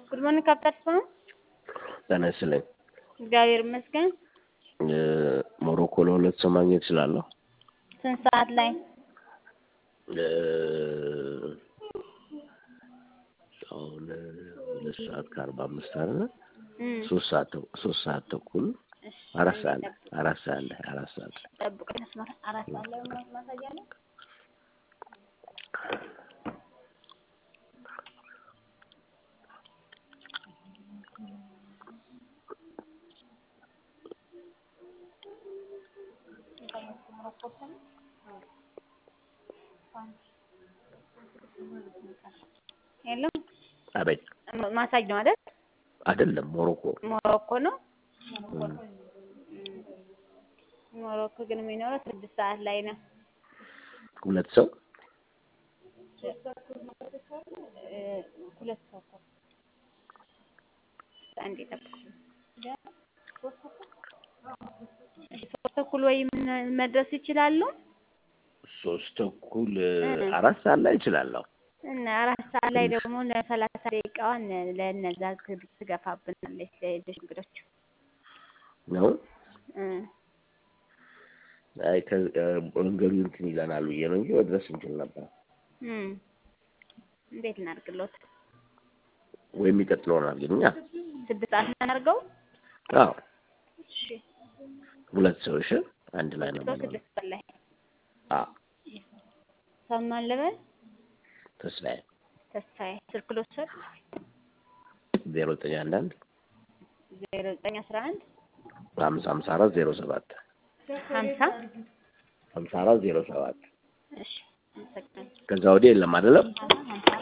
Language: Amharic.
ጉድ ሞርኒንግ ካፕታል ስፓ ጤና ይስጥልኝ። እግዚአብሔር ይመስገን። ሞሮኮ ለሁለት ሰው ማግኘት እችላለሁ? ስንት ሰዓት ላይ? አሁን ሁለት ሰዓት ከአርባ አምስት አለ እም፣ ሶስት ሰዓት ተኩ- ሶስት ሰዓት ተኩል እሺ፣ አራት ሰዓት ላይ አራት ሰዓት ላይ አራት ሰዓት ላይ ጠብቀኝ። መስመር አራት ሰዓት ላይ ማ- ማሳያ አለ? የለም አቤት ማ- ማሳጅ ነው አይደል? አይደለም ሞሮኮ ሞሮኮ ነው። እም፣ ሞሮኮ ግን የሚኖረው ስድስት ሰዓት ላይ ነው። ሁለት ሰው እ፣ ሁለት ሰው እኮ አንዴ ጠብቁ። እሺ፣ ሶስት ተኩል ወይም መድረስ ይችላሉ ሶስት ተኩል እ። አራት ሰዓት ላይ እችላለሁ። እና አራት ሰዓት ላይ ደግሞ ለሰላሳ ደቂቃዋን ለእነዛ ት- ትገፋብናለች ለሌሎች እንግዶች ነው እ፣ አይ ከ- እ፣ መንገዱ እንትን ይለናል ብዬ ነው እንጂ መድረስ እንችል ነበር። እም። እንዴት እናድርግሎት? ወይም የሚቀጥለውን አድርግኛ። ስድስት ሰዓት እናድርገው። አዎ እሺ፣ ሁለት ሰው እሺ፣ አንድ ላይ ነው ሰው የምንሆነው። ስድስት ሰዓት ላይ አዎ ሰማን ልበል። ተስፋዬ ተስፋዬ ስልክ ልውሰድ። ዜሮ ዘጠኝ አንድ አንድ ዜሮ ዘጠኝ አስራ አንድ ሀምሳ ሀምሳ አራት ዜሮ ሰባት ሀምሳ ሀምሳ አራት ዜሮ ሰባት እሺ፣ አመሰግናለሁ። ከዛ ወዲህ የለም አይደለም። ሀምሳ